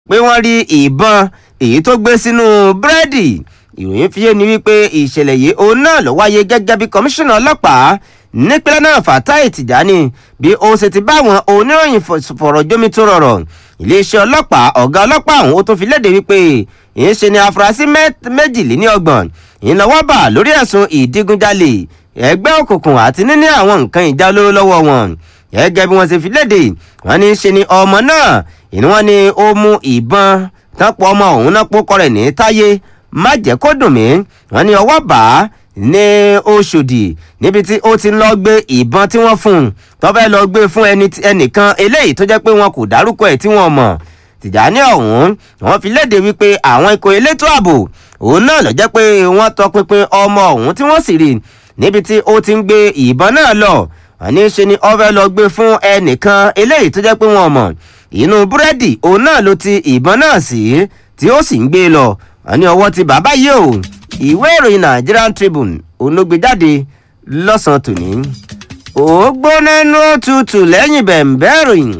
pé wọ́n rí ìbọn èyí tó gbé sínú búrẹ́dì ìròyìn fi yé ni wípé ìṣẹ̀lẹ̀ yìí òun náà ló wáyé gẹ́gẹ́ bí kọmíṣánná ọlọ́pàá nípínlẹ̀ náà Fatai Tijani bí ó ṣe ti bá àwọn oníròyìn fọ̀rọ̀ jómi tó rọrọ̀ iléeṣẹ́ ọlọ́pàá ọ̀gá ọlọ́pàá ọ̀hún ó tún fi léde wípé ìyẹn ṣe ni afurasí méjìléníọgbọ̀n ìnáwó bà lórí ẹ̀sùn ìdígunjalè ẹgbẹ́ òkùnkùn àti níní àwọn nǹkan ìjà olóró lọ́wọ́ wọn gẹ́gẹ́ bí wọ́n ṣe fi léde wọ́n ní ṣe ni ọmọ náà ìní wọ́n ní ó mú ìbọn tánpọ̀ ọmọ òun náà pókọ rẹ̀ ní táyé má jẹ́ kó dùn mí wọ́n ní ọwọ́ bá ní Ọ̀ṣọ́dì níbi tí ó ti ń lọ gbé ìbọn tí wọ́n fún un tó fẹ́ lọ gbé fún ẹnìkan eléyìí tó jẹ́ pé wọn kò dárúkọ ẹ̀ tí wọ́n mọ̀ Tìjàní ọ̀hún wọ́n fi léde wípé àwọn ikọ̀ elétò ààbò òun náà ló jẹ́ pé wọ́n tọpinpin ọmọ ọ̀hún tí wọ́n sì rí níbi tí ó ti ń gbé ìbọn náà lọ àní ṣe ni ó fẹ́ lọ gbé fún ẹnìkan eléyìí tó jẹ́ pé wọ́n mọ̀ inú búrẹ́dì òun náà ló ti ìbọn náà sí tí ó sì ń gbé lọ àní ọwọ́ ti bàbá yìí o ìwé ìròyìn Nigerian Tribune òun ló gbé jáde lọ́sàn-án tòní ó gbóná nú tutù lẹ́yìn bẹ̀m̀bẹ́ ìròyìn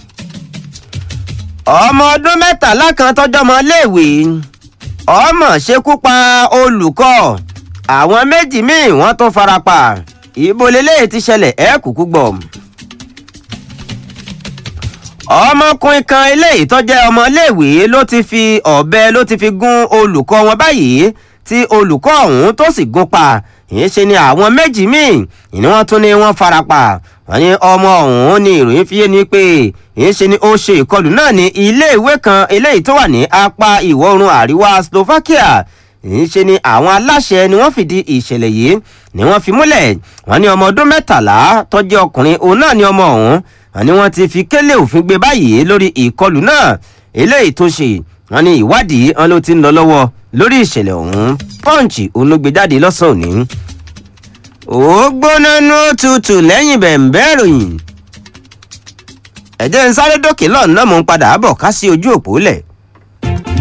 ọmọ ọdún mẹ́tàlá kan tọ́jọ́ mọ́ léèwé ọmọ ṣekú pa olùkọ́ àwọn méjì míì wọ́n tún farapa ìbò lélẹ́yìí ti ṣẹlẹ̀ ẹ̀ kúkú gbọ́. ọmọkùnrin kan eléyìí tó jẹ́ ọmọléèwé ló ti fi ọ̀bẹ ló ti fi gún olùkọ́ wọn báyìí tí olùkọ́ ọ̀hún tó sì gún pa ìyẹn ṣe ni àwọn méjì míì ìní wọ́n tún ní wọ́n farapa wọ́n ní ọmọ ọ̀hún ní ìròyìn fi yé ni pé ìyẹn ṣe ni ó ṣe ìkọlù náà ní iléèwé kan eléyìí tó wà ní apá ìwọ̀ oòrùn àríwá Slovakia ìyẹn ṣe ni àwọn aláṣẹ ni wọ́n fìdí ìṣẹ̀lẹ̀ yìí ni wọ́n fi múlẹ̀ wọ́n ní ọmọ ọdún mẹ́tàlá tó jẹ́ ọkùnrin òun náà ni ọmọ ọ̀hún wọ́n ní wọ́n ti fi kélé òfin gbé báyìí lórí ìkọlù náà eléyìí tó ṣe wọ́n ní ìwádìí wọn ló ti ń lọ lọ́wọ́ lórí ìṣẹ̀lẹ̀ ọ̀hún pọ́ǹchì òun ló gbé jáde lọ́sàn-án òní. ó gbóná nú tutù lẹ́yìn bẹ̀ǹbẹ́ ìròyìn ẹ̀jẹ̀ ń sáré dókè lọ́nà mò ń padà bọ̀ ká sí ojú òpó lẹ̀.